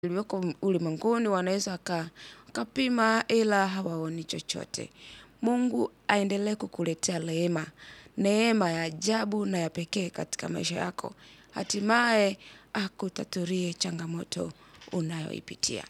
walioko ulimwenguni wanaweza waka- wakapima ila hawaoni chochote. Mungu aendelee kukuletea rehema, neema ya ajabu na ya pekee katika maisha yako. Hatimaye akutatulie changamoto unayoipitia.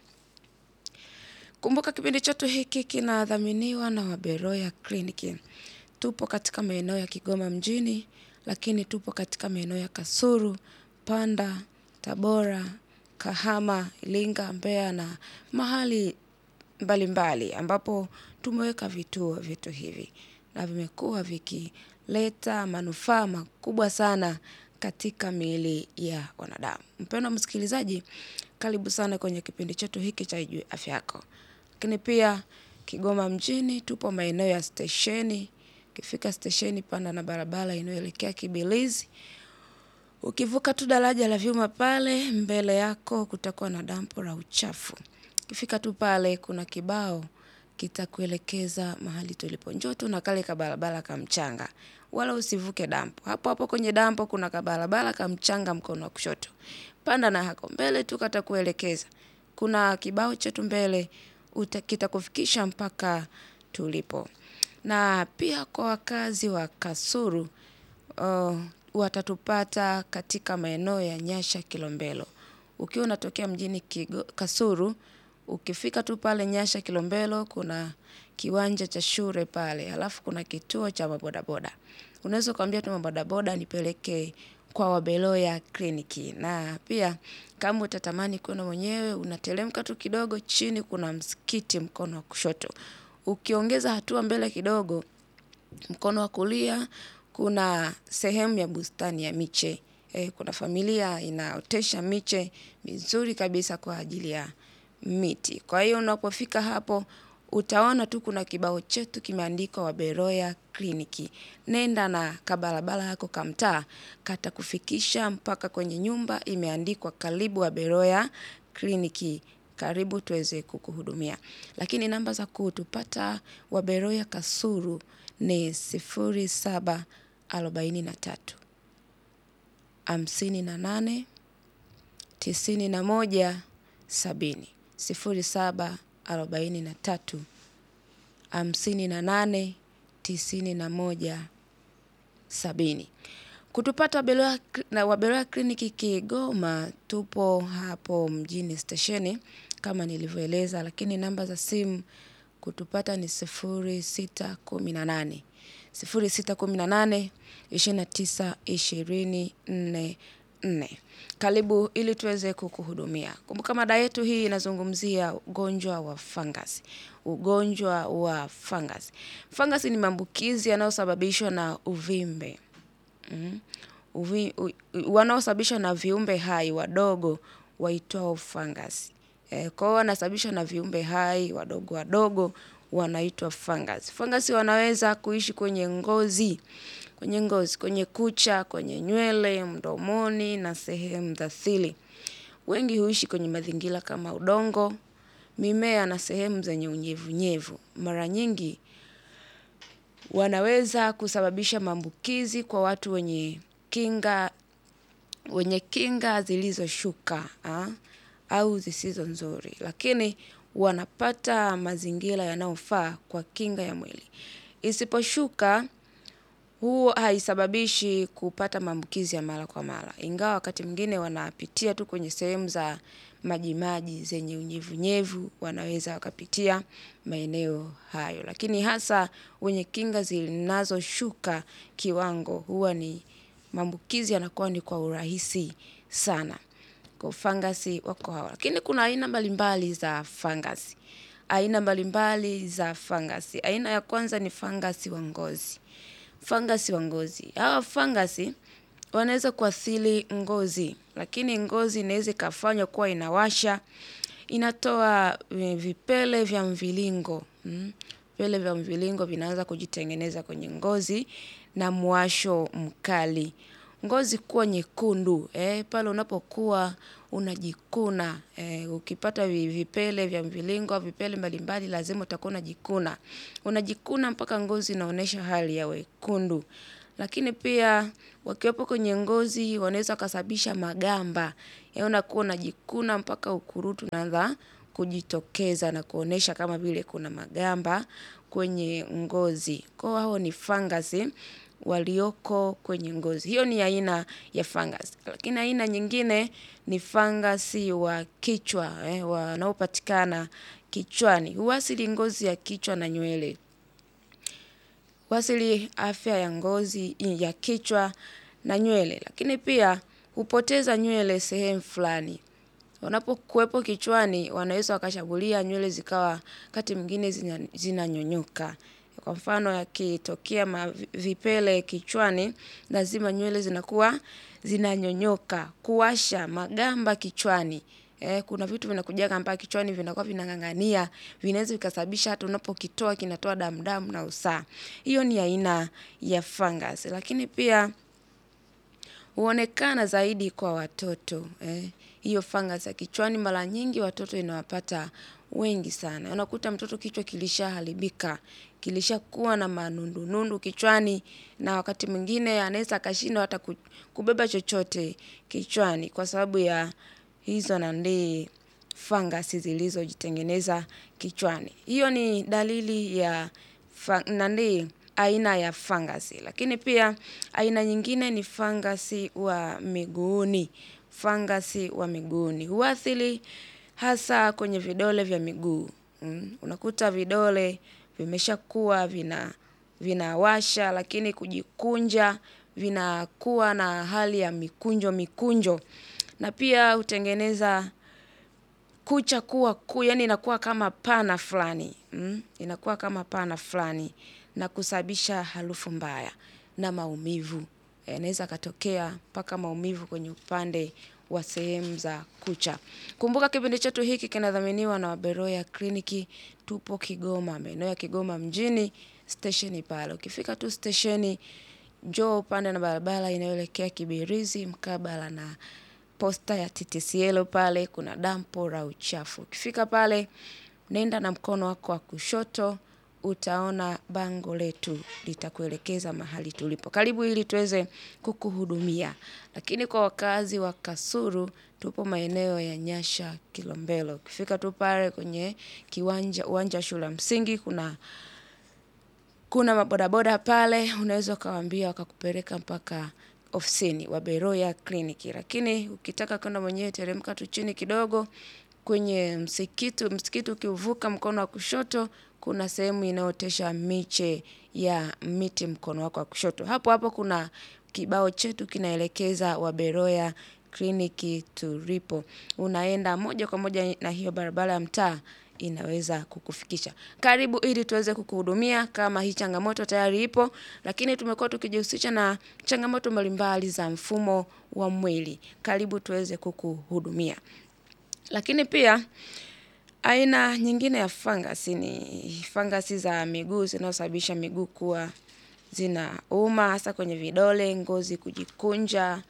Kumbuka kipindi chetu hiki kinadhaminiwa na Waberoya Kliniki. Tupo katika maeneo ya Kigoma mjini, lakini tupo katika maeneo ya Kasulu, Panda, Tabora, Kahama, Iringa, Mbeya na mahali mbalimbali ambapo tumeweka vituo vyetu hivi na vimekuwa vikileta manufaa makubwa sana katika miili ya wanadamu. Mpendwa msikilizaji, karibu sana kwenye kipindi chetu hiki cha Ijue Afya Yako. Lakini pia Kigoma mjini tupo maeneo ya stesheni. Ukifika stesheni, panda na barabara inayoelekea Kibilizi. Ukivuka tu daraja la vyuma pale, mbele yako kutakuwa na dampo la uchafu. Ukifika tu pale, kuna kibao kitakuelekeza mahali tulipo. Njoo tu na kale kabarabara ka mchanga, wala usivuke dampo. Hapo hapo kwenye dampo kuna kabarabara ka mchanga mkono wa kushoto. Panda na hako mbele tu katakuelekeza. Kuna kibao chetu mbele uta- kitakufikisha mpaka tulipo. Na pia kwa wakazi wa Kasulu uh, watatupata katika maeneo ya Nyasha Kilombero. Ukiwa unatokea mjini Kigo, Kasulu, ukifika tu pale Nyasha Kilombero kuna kiwanja cha shule pale, halafu kuna kituo cha mabodaboda. Unaweza ukamwambia tu mabodaboda nipeleke kwa Wabeloya Kliniki. Na pia kama utatamani kwenda mwenyewe, unateremka tu kidogo chini, kuna msikiti mkono wa kushoto. Ukiongeza hatua mbele kidogo, mkono wa kulia kuna sehemu ya bustani ya miche. Eh, kuna familia inaotesha miche mizuri kabisa kwa ajili ya miti. Kwa hiyo unapofika hapo utaona tu kuna kibao chetu kimeandikwa Waberoya Kliniki. Nenda na kabarabara yako kamtaa katakufikisha mpaka kwenye nyumba imeandikwa karibu Waberoya Kliniki. Karibu tuweze kukuhudumia. Lakini namba za kutupata Waberoya Kasulu ni sifuri saba arobaini na tatu hamsini na nane tisini na moja sabini sifuri saba arobaini na tatu hamsini na nane tisini na moja sabini. Kutupata Wabeloya Kli- na Wabeloya Kliniki Kigoma, tupo hapo mjini stesheni kama nilivyoeleza, lakini namba za simu kutupata ni sifuri sita kumi na nane sifuri sita kumi na nane ishirini na tisa ishirini nne nne. Karibu ili tuweze kukuhudumia. Kumbuka mada yetu hii inazungumzia ugonjwa wa fungus. Ugonjwa wa fungus. Fungus ni maambukizi yanayosababishwa na uvimbe mm. Uvi, u, u- wanaosababishwa na viumbe hai wadogo waitwao fungus. E, kwa hiyo wanasababishwa na viumbe hai wadogo wadogo wanaitwa fungus. Fungus wanaweza kuishi kwenye ngozi, kwenye ngozi, kwenye kucha, kwenye nywele, mdomoni na sehemu za siri. Wengi huishi kwenye mazingira kama udongo, mimea na sehemu zenye unyevunyevu. Mara nyingi wanaweza kusababisha maambukizi kwa watu wenye kinga wenye kinga zilizoshuka ah, au zisizo nzuri, lakini wanapata mazingira yanayofaa kwa kinga ya mwili. Isiposhuka huo haisababishi kupata maambukizi ya mara kwa mara, ingawa wakati mwingine wanapitia tu kwenye sehemu za majimaji zenye unyevunyevu, wanaweza wakapitia maeneo hayo, lakini hasa wenye kinga zinazoshuka kiwango huwa ni maambukizi yanakuwa ni kwa urahisi sana. Kwa fangasi wako hawa, lakini kuna aina mbalimbali za fangasi, aina mbalimbali za fangasi. Aina ya kwanza ni fangasi wa ngozi fangasi wa ngozi. Hawa fangasi wanaweza kuathiri ngozi, lakini ngozi inaweza ikafanywa kuwa inawasha, inatoa eh, vipele vya mviringo mm. Vipele vya mviringo vinaanza kujitengeneza kwenye ngozi na mwasho mkali. Ngozi kuwa nyekundu eh, pale unapokuwa unajikuna eh, ukipata vi- vipele vya mviringo au vipele mbalimbali lazima utakuwa unajikuna. Unajikuna mpaka ngozi inaonyesha hali ya wekundu. Lakini pia wakiwepo kwenye ngozi wanaweza wakasababisha magamba. Ya unakuwa unajikuna mpaka ukurutu unaanza kujitokeza na kuonesha kama vile kuna magamba kwenye ngozi. Kwa hao ni fangasi walioko kwenye ngozi. Hiyo ni aina ya fangasi. Lakini aina nyingine ni fangasi wa kichwa, wanaopatikana kichwani. Huathiri ngozi ya kichwa na nywele. Huathiri afya ya ngozi ya kichwa na nywele. Lakini pia hupoteza nywele sehemu fulani. Wanapokuwepo kichwani wanaweza wakashambulia nywele zikawa wakati mwingine zinanyonyoka. Kwa mfano yakitokea mavipele kichwani, lazima nywele zinakuwa zinanyonyoka. Kuwasha magamba kichwani. Kuna vitu vinakujaga mpaka kichwani vinakuwa vinang'ang'ania. Vinaweza vikasababisha hata unapokitoa kinatoa damu damu na usaha. Hiyo ni aina ya fungus. Lakini pia huonekana zaidi kwa watoto. Hiyo fungus ya kichwani mara nyingi watoto inawapata wengi sana. Unakuta mtoto kichwa kilishaharibika. Kilishakuwa na manundu nundu kichwani na wakati mwingine anaweza akashindwa hata kubeba chochote kichwani kwa sababu ya hizo nandi fungus zilizojitengeneza kichwani. Hiyo ni dalili ya nandi aina ya fungus. Lakini pia aina nyingine ni fangasi wa miguuni. Fangasi wa miguuni. Huathiri hasa kwenye vidole vya miguu. Unakuta vidole vimeshakuwa vinawasha lakini kujikunja vinakuwa na hali ya mikunjo mikunjo. Na pia hutengeneza kucha kuwa yaani inakuwa kama pana fulani. Inakuwa kama pana fulani na kusababisha harufu mbaya na maumivu. Yanaweza yakatokea mpaka maumivu kwenye upande wa sehemu za kucha. Kumbuka kipindi chetu hiki kinadhaminiwa na Waberoya kliniki tupo Kigoma. Maeneo ya Kigoma mjini, stesheni pale. Ukifika tu stesheni, njoo upande na barabara inayoelekea kibirizi, mkabala na posta ya TTCL pale, kuna dampo la uchafu. Ukifika pale, nenda na mkono wako wa kushoto, utaona bango letu, litakuelekeza mahali tulipo. Karibu ili tuweze kukuhudumia. Lakini kwa wakazi wa kasulu, tupo maeneo ya nyasha kilombero. Ukifika tu pale kwenye kiwanja uwanja wa shule ya msingi, kuna mabodaboda pale, unaweza ukawaambia wakakupeleka mpaka ofisini Waberoya kliniki. Lakini ukitaka kwenda mwenyewe teremka tu chini kidogo kwenye msikiti, msikiti ukiuvuka mkono wa kushoto, kuna sehemu inayootesha miche ya miti mkono wako wa kushoto. Hapo hapo kuna kibao chetu kinaelekeza Waberoya kliniki tulipo. Unaenda moja kwa moja na hiyo barabara ya mtaa inaweza kukufikisha. Karibu ili tuweze kukuhudumia kama hii changamoto tayari ipo, lakini tumekuwa tukijihusisha na changamoto mbalimbali za mfumo wa mwili. Karibu tuweze kukuhudumia. Lakini pia aina nyingine ya fangasi ni fangasi za miguu zinazosababisha miguu kuwa zinauma hasa kwenye vidole, ngozi kujikunja,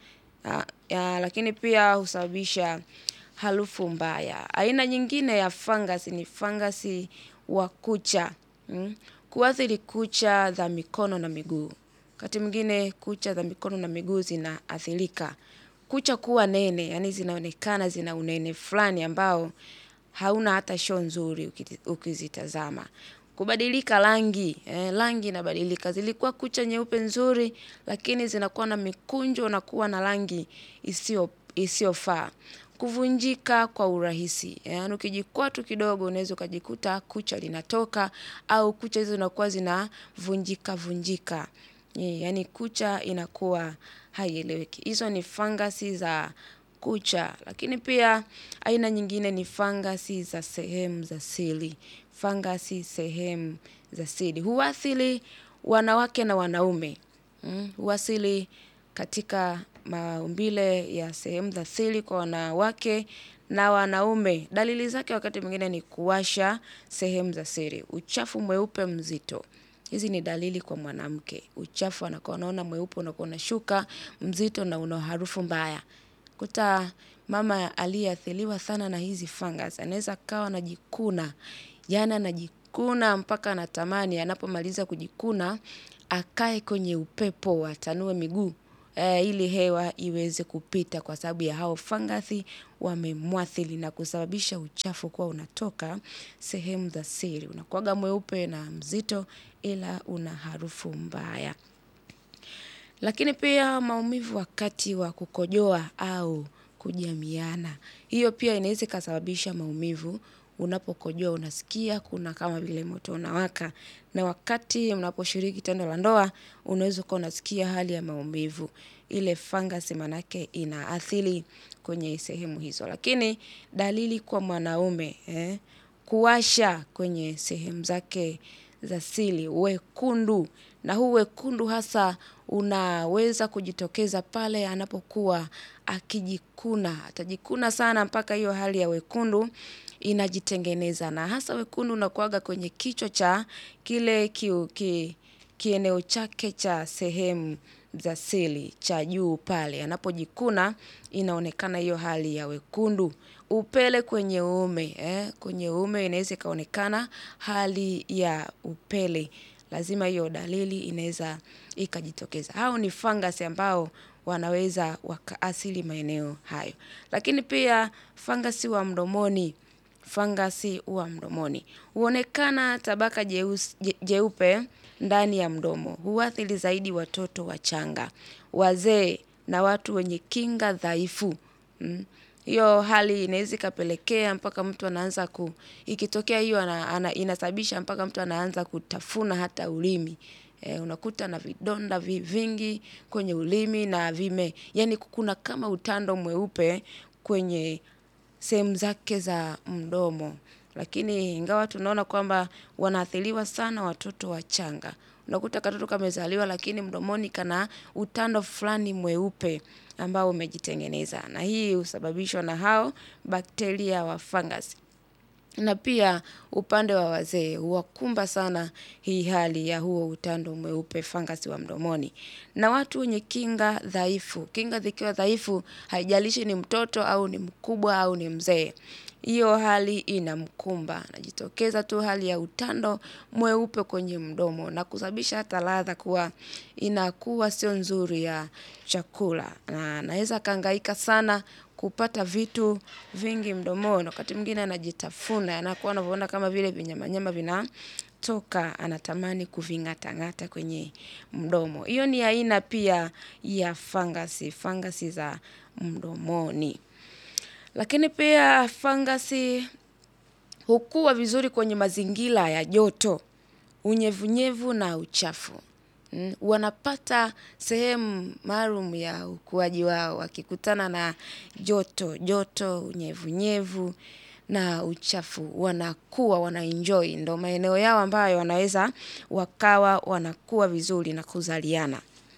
lakini pia husababisha harufu mbaya. Aina nyingine ya fangasi ni fangasi wa kucha. Kuathiri kucha za mikono na miguu. Wakati mwingine kucha za mikono na miguu zinaathirika. Kucha kuwa nene, yaani zinaonekana zina unene fulani ambao hauna hata show nzuri ukizitazama. Kubadilika rangi, rangi inabadilika. Zilikuwa kucha nyeupe nzuri, lakini zinakuwa na mikunjo na kuwa na rangi isiyofaa. Kuvunjika kwa urahisi. Yaani ukijikwaa tu kidogo unaweza ukajikuta kucha linatoka au kucha hizo zinakuwa zinavunjika vunjika. Yaani kucha inakuwa haieleweki. Hizo ni fangasi za kucha. Lakini pia aina nyingine ni fangasi za sehemu za siri. Fangasi sehemu za siri. Huathiri wanawake na wanaume. Huathiri katika maumbile ya sehemu za siri kwa wanawake na wanaume. Dalili zake wakati mwingine ni kuwasha sehemu za siri. Uchafu mweupe mzito. Hizi ni dalili kwa mwanamke. Uchafu anakuwa anaona mweupe unakuwa unashuka mzito na una harufu mbaya. Kuta mama aliyeathiriwa sana na hizi fungus. Anaweza akawa anajikuna. Yaani anajikuna mpaka anatamani anapomaliza kujikuna. akae kwenye upepo, atanue miguu eh, ili hewa iweze kupita kwa sababu ya hao fangasi wamemwathiri na kusababisha uchafu kuwa unatoka sehemu za siri. Unakuwaga mweupe na mzito ila una harufu mbaya. Lakini pia maumivu wakati wa kukojoa au kujamiana. Hiyo pia inaweza ikasababisha maumivu, unapokojoa unasikia kuna kama vile moto unawaka. Na wakati mnaposhiriki tendo la ndoa, unaweza ukawa unasikia hali ya maumivu. Ile fangasi maanake inaathiri kwenye sehemu hizo. Lakini dalili kwa mwanaume, eh, kuwasha kwenye sehemu zake za siri, wekundu. Na huu wekundu hasa unaweza kujitokeza pale anapokuwa akijikuna. Atajikuna sana mpaka hiyo hali ya wekundu inajitengeneza. Na hasa wekundu unakuwaga kwenye kichwa cha kile kiu- ki, kieneo chake cha sehemu za siri cha juu pale. Anapojikuna inaonekana hiyo hali ya wekundu. Upele kwenye uume, eh, kwenye uume inaweza ikaonekana hali ya upele. Lazima hiyo dalili inaweza ikajitokeza. Hao ni fangasi ambao wanaweza wakaathiri maeneo hayo. Lakini pia fangasi wa mdomoni, fangasi wa mdomoni. Huonekana tabaka jeusi- je- jeupe ndani ya mdomo. Huathiri zaidi watoto wachanga, wazee na watu wenye kinga dhaifu. Mm. Hiyo hali inaweza ikapelekea mpaka mtu anaanza ku ikitokea hiyo ana, ana, inasababisha mpaka mtu anaanza kutafuna hata ulimi. E, unakuta na vidonda vi, vingi kwenye ulimi na vime, yani kuna kama utando mweupe kwenye sehemu zake za mdomo. Lakini ingawa tunaona kwamba wanaathiriwa sana watoto wachanga. Unakuta katoto kamezaliwa lakini mdomoni kana utando fulani mweupe ambao umejitengeneza. Na hii husababishwa na hao bakteria wa fangasi. Na pia upande wa wazee huwakumba sana hii hali ya huo utando mweupe fangasi wa mdomoni. Na watu wenye kinga dhaifu. Kinga zikiwa dhaifu haijalishi ni mtoto au ni mkubwa au ni mzee. Hiyo hali inamkumba. Inajitokeza tu hali ya utando mweupe kwenye mdomo na kusababisha hata ladha kuwa inakuwa sio nzuri ya chakula. Na anaweza akahangaika sana kupata vitu vingi mdomoni. Wakati mwingine anajitafuna, anakuwa anavyoona kama vile vinyamanyama vinatoka, anatamani kuving'atang'ata kwenye mdomo. Hiyo ni aina pia ya fangasi, fangasi za mdomoni. Lakini pia fangasi hukua vizuri kwenye mazingira ya joto, unyevunyevu na uchafu. Mm, Wanapata sehemu maalum ya ukuaji wao wakikutana na joto, joto, unyevunyevu na uchafu. Wanakuwa, wanaenjoy. Ndo maeneo yao ambayo wanaweza wakawa wanakuwa vizuri na kuzaliana.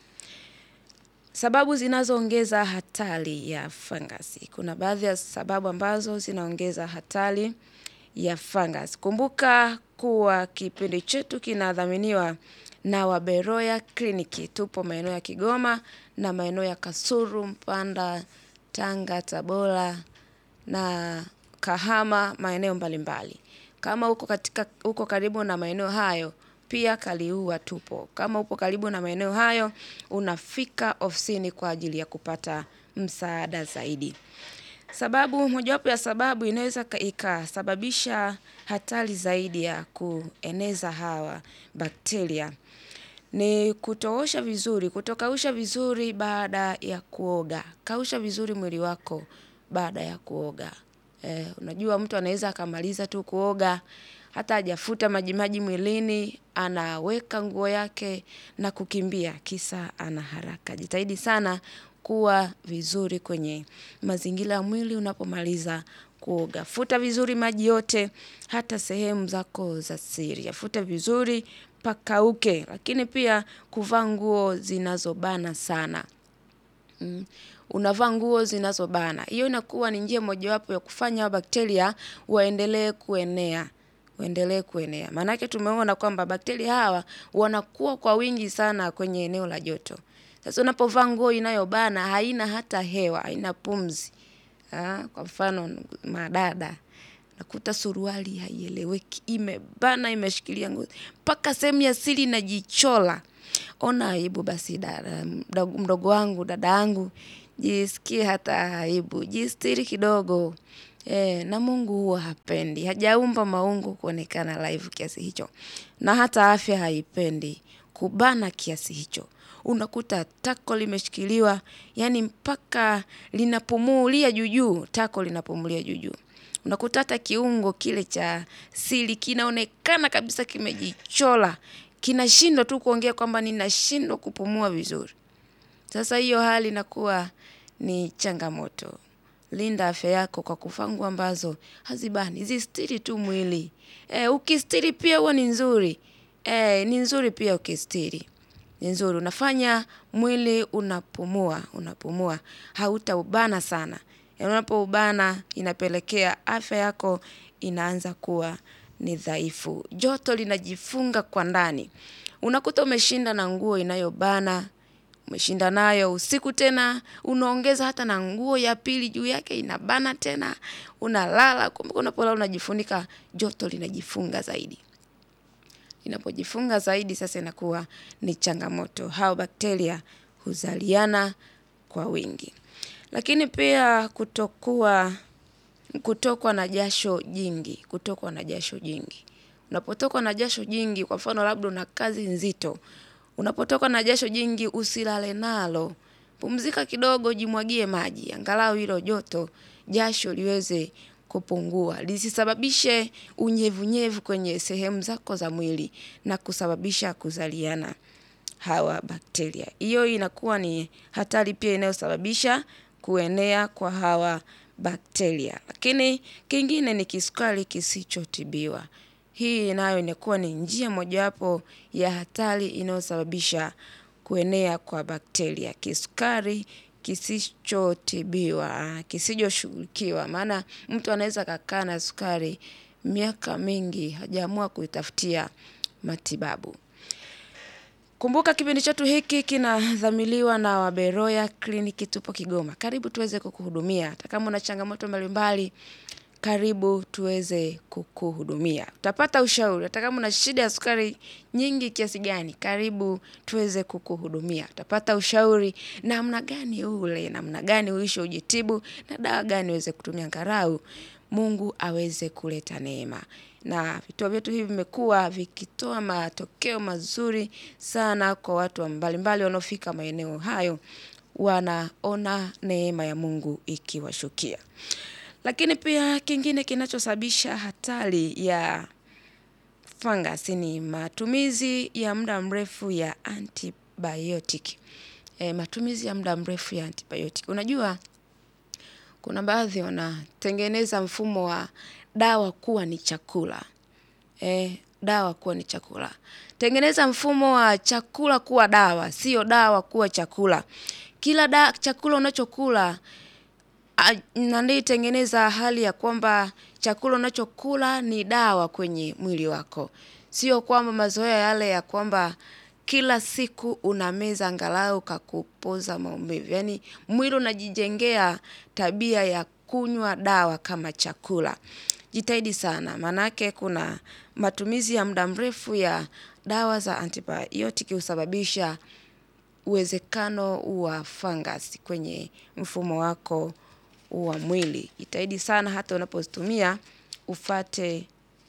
Sababu zinazoongeza hatari ya fangasi. Kuna baadhi ya sababu ambazo zinaongeza hatari ya fangasi. Kumbuka kuwa kipindi chetu kinadhaminiwa na Waberoya kliniki. Tupo maeneo ya Kigoma na maeneo ya Kasulu, Mpanda, Tanga, Tabora na Kahama maeneo mbalimbali. Kama uko katika uko karibu na maeneo hayo, pia Kaliua tupo. Kama upo karibu na maeneo hayo, unafika ofisini kwa ajili ya kupata msaada zaidi. Sababu, mojawapo ya sababu inaweza ka- ikasababisha hatari zaidi ya kueneza hawa bakteria. Ni kutoosha vizuri, kutokausha vizuri baada ya kuoga. Kausha vizuri mwili wako baada ya kuoga. Eh, unajua mtu anaweza akamaliza tu kuoga, hata hajafuta majimaji mwilini, anaweka nguo yake na kukimbia, kisa ana haraka. Jitahidi sana kuwa vizuri kwenye mazingira ya mwili unapomaliza kuoga. Futa vizuri maji yote, hata sehemu zako za siri. Yafute vizuri, pakauke. Lakini pia kuvaa nguo zinazobana sana. Mm. Unavaa nguo zinazobana. Hiyo inakuwa ni njia mojawapo ya kufanya hao bakteria waendelee kuenea. Waendelee kuenea. Maanake tumeona kwamba bakteria hawa wanakuwa kwa wingi sana kwenye eneo la joto. Sasa unapovaa nguo inayobana haina hata hewa, haina pumzi. Ah, Kwa mfano madada. Nakuta suruali haieleweki. Imebana imeshikilia ngozi. Mpaka sehemu ya siri inajichola. ona aibu basi dada, mdogo- mdogo wangu, dada yangu, jisikie hata aibu, jistiri kidogo. E, na Mungu huwa hapendi, hajaumba maungu kuonekana live kiasi hicho, na hata afya haipendi kubana kiasi hicho. Unakuta tako limeshikiliwa, yani mpaka linapumulia juujuu, tako linapumulia juujuu. Unakuta hata kiungo kile cha siri kinaonekana kabisa kimejichola, kinashindwa tu kuongea kwamba ninashindwa kupumua vizuri. Sasa hiyo hali inakuwa ni changamoto. Linda afya yako kwa kuvaa nguo ambazo hazibani, zistiri tu mwili. E, ukistiri pia huwa ni nzuri. E, ni nzuri pia ukistiri. Ni nzuri, unafanya mwili unapumua, unapumua, hautaubana sana. Ya unapoubana inapelekea afya yako inaanza kuwa ni dhaifu. Joto linajifunga kwa ndani. Unakuta umeshinda na nguo inayobana, umeshinda nayo usiku tena, unaongeza hata na nguo ya pili juu yake inabana tena, unalala, kumbe unapolala unajifunika, joto linajifunga zaidi. Inapojifunga zaidi sasa inakuwa ni changamoto. Hao bakteria huzaliana kwa wingi. Lakini pia kutokuwa kutokwa na jasho jingi, kutokwa na jasho jingi. Unapotokwa na jasho jingi, kwa mfano labda una kazi nzito. Unapotokwa na jasho jingi usilale nalo. Pumzika kidogo jimwagie maji. Angalau hilo joto, jasho liweze kupungua. Lisisababishe unyevunyevu kwenye sehemu zako za mwili na kusababisha kuzaliana hawa bakteria. Hiyo inakuwa ni hatari pia inayosababisha kuenea kwa hawa bakteria. Lakini kingine ni kisukari kisichotibiwa. Hii nayo inakuwa ni njia mojawapo ya hatari inayosababisha kuenea kwa bakteria. Kisukari kisichotibiwa, kisichoshughulikiwa. Maana mtu anaweza akakaa na sukari miaka mingi hajaamua kuitafutia matibabu. Kumbuka kipindi chetu hiki kinadhamiliwa na Waberoya Kliniki tupo Kigoma. Karibu tuweze kukuhudumia. Hata kama una changamoto mbalimbali, karibu tuweze kukuhudumia. Utapata ushauri. Hata kama una shida ya sukari nyingi kiasi gani, karibu tuweze kukuhudumia. Utapata ushauri namna gani ule, namna gani uishi ujitibu, na dawa gani uweze kutumia angalau. Mungu aweze kuleta neema. Na vituo vyetu hivi vimekuwa vikitoa matokeo mazuri sana kwa watu mbalimbali wanaofika maeneo hayo wanaona neema ya Mungu ikiwashukia. Lakini pia kingine kinachosababisha hatari ya fungus ni matumizi ya muda mrefu ya antibiotic. E, matumizi ya muda mrefu ya antibiotic. Unajua kuna baadhi wanatengeneza mfumo wa dawa kuwa ni chakula. E, dawa kuwa ni chakula. Tengeneza mfumo wa chakula kuwa dawa, sio dawa kuwa chakula. Kila da, chakula unachokula nani tengeneza hali ya kwamba chakula unachokula ni dawa kwenye mwili wako. Sio kwamba mazoea yale ya kwamba kila siku unameza angalau kakupoza maumivu. Yaani mwili unajijengea tabia ya kunywa dawa kama chakula. Jitahidi sana, maanake kuna matumizi ya muda mrefu ya dawa za antibiotic husababisha uwezekano wa fungus kwenye mfumo wako wa mwili. Jitahidi sana hata unapozitumia ufuate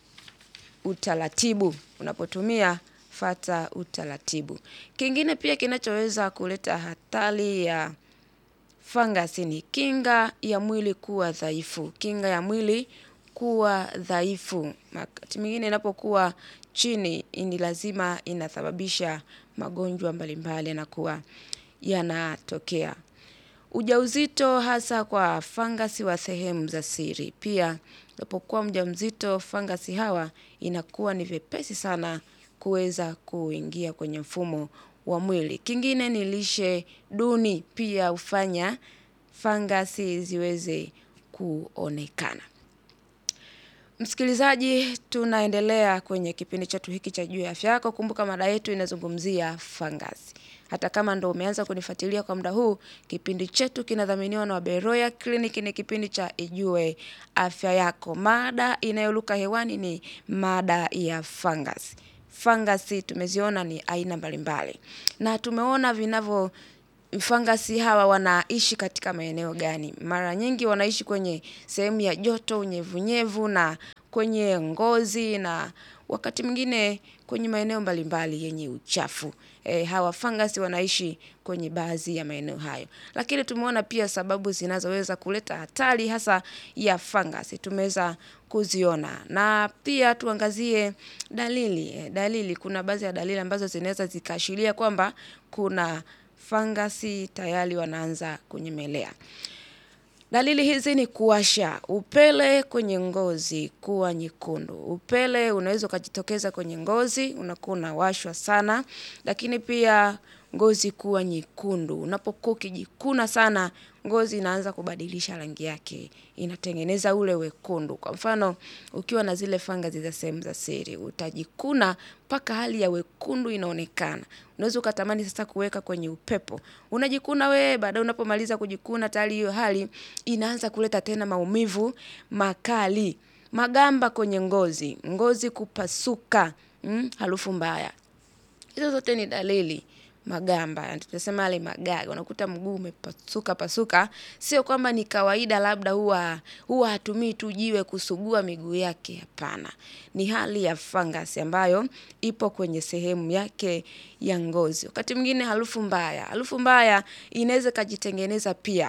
utaratibu. Unapotumia fuata utaratibu. Kingine pia kinachoweza kuleta hatari ya fungus ni kinga ya mwili kuwa dhaifu. Kinga ya mwili kuwa dhaifu. Wakati mwingine inapokuwa chini ni lazima inasababisha magonjwa mbalimbali yanakuwa yanatokea. Ujauzito hasa kwa fangasi wa sehemu za siri. Pia unapokuwa mjamzito fangasi hawa inakuwa ni vyepesi sana kuweza kuingia kwenye mfumo wa mwili. Kingine ni lishe duni pia hufanya fangasi ziweze kuonekana. Msikilizaji tunaendelea kwenye kipindi chetu hiki cha juu ya afya yako. Kumbuka mada yetu inazungumzia fangasi. Hata kama ndo umeanza kunifuatilia kwa muda huu, kipindi chetu kinadhaminiwa na Waberoya Clinic ni kipindi cha Ijue Afya Yako. Mada inayoluka hewani ni mada ya fungus. fangasi tumeziona ni aina mbalimbali, na tumeona vinavyo fangasi hawa wanaishi katika maeneo gani. Mara nyingi wanaishi kwenye sehemu ya joto, unyevunyevu na kwenye ngozi na wakati mwingine kwenye maeneo mbalimbali yenye uchafu. Hawa fangasi wanaishi kwenye baadhi ya maeneo hayo. Lakini tumeona pia sababu zinazoweza kuleta hatari hasa ya fangasi tumeweza kuziona. Na pia tuangazie dalili. Dalili kuna baadhi ya dalili ambazo zinaweza zikaashiria kwamba kuna fangasi tayari wanaanza kunyemelea. Dalili hizi ni kuwasha upele kwenye ngozi kuwa nyekundu. Upele unaweza ukajitokeza kwenye ngozi, unakuwa unawashwa sana, lakini pia ngozi kuwa nyekundu. Unapokuwa ukijikuna sana, ngozi inaanza kubadilisha rangi yake. Inatengeneza ule wekundu. Kwa mfano, ukiwa na zile fangasi za sehemu za siri, utajikuna mpaka hali ya wekundu inaonekana. Unaweza ukatamani sasa kuweka kwenye upepo. Unajikuna we, baadaye unapomaliza kujikuna tayari hiyo hali, inaanza kuleta tena maumivu makali. Magamba kwenye ngozi, ngozi kupasuka, harufu mbaya. Hizo zote ni dalili magamba, tunasema yale magaga, unakuta mguu umepasuka pasuka, sio kwamba ni kawaida labda huwa huwa hatumii tu jiwe kusugua miguu yake hapana. Ni hali ya fangasi ambayo ipo kwenye sehemu yake ya ngozi. Wakati mwingine harufu mbaya, harufu mbaya inaweza ikajitengeneza pia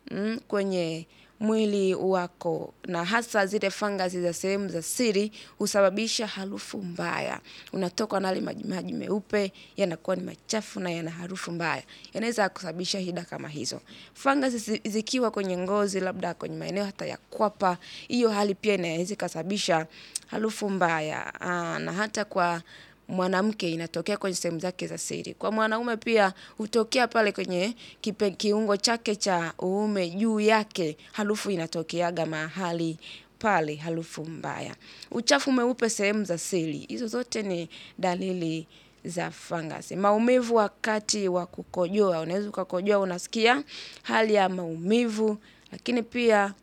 kwenye mwili wako na hasa zile fangasi za sehemu za siri husababisha harufu mbaya. Unatokwa na yale majimaji meupe, yanakuwa ni machafu na yana harufu mbaya. Yanaweza kusababisha shida kama hizo. Fangasi zikiwa kwenye ngozi labda kwenye maeneo hata ya kwapa, hiyo hali pia inaweza ikasababisha harufu mbaya. Na hata kwa mwanamke inatokea kwenye sehemu zake za siri. Kwa mwanaume pia hutokea pale kwenye kiungo chake cha uume juu yake harufu inatokeaga mahali pale harufu mbaya. Uchafu mweupe sehemu za siri. Hizo zote ni dalili za fangasi. Maumivu wakati wa kukojoa. Unaweza ukakojoa unasikia hali ya maumivu. Lakini pia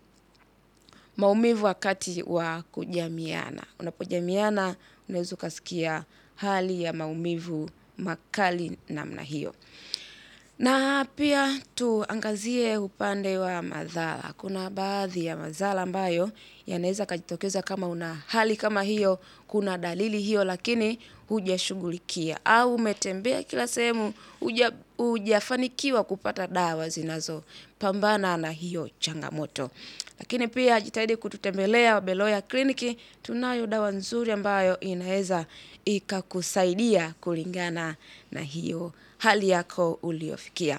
maumivu wakati wa kujamiana. Unapojamiana unaweza ukasikia hali ya maumivu makali namna hiyo. Na pia tuangazie upande wa madhara. Kuna baadhi ya madhara ambayo yanaweza yakajitokeza kama una hali kama hiyo, kuna dalili hiyo lakini hujashughulikia. Au umetembea kila sehemu hujafanikiwa kupata dawa zinazopambana na hiyo changamoto. Lakini pia jitahidi kututembelea Beloya kliniki, tunayo dawa nzuri ambayo inaweza ikakusaidia kulingana na hiyo hali yako uliyofikia.